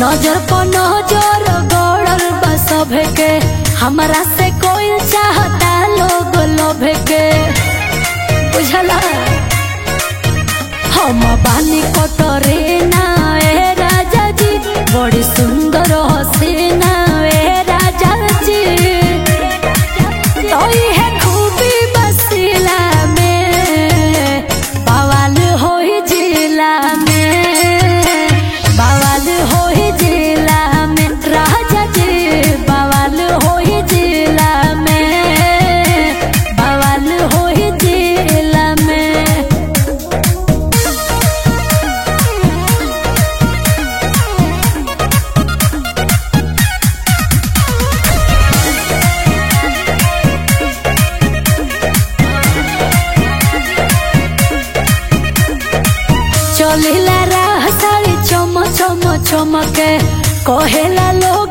नजर पर नजर गड़ल बा सभे के हमरा से कोई चाहता लोग लोभ के बुझला हम बानी कटरे ना ए राजा जी बड़ी सुंदर हसीना ए राजा जी तो है खूबी बसिला में बवाल होई जिला में बवाल होई जिला में राजा जी बवाल होई जिला में बवाल होई जिला में चलिला राह साड़ी चम चम चमके कहेला लोग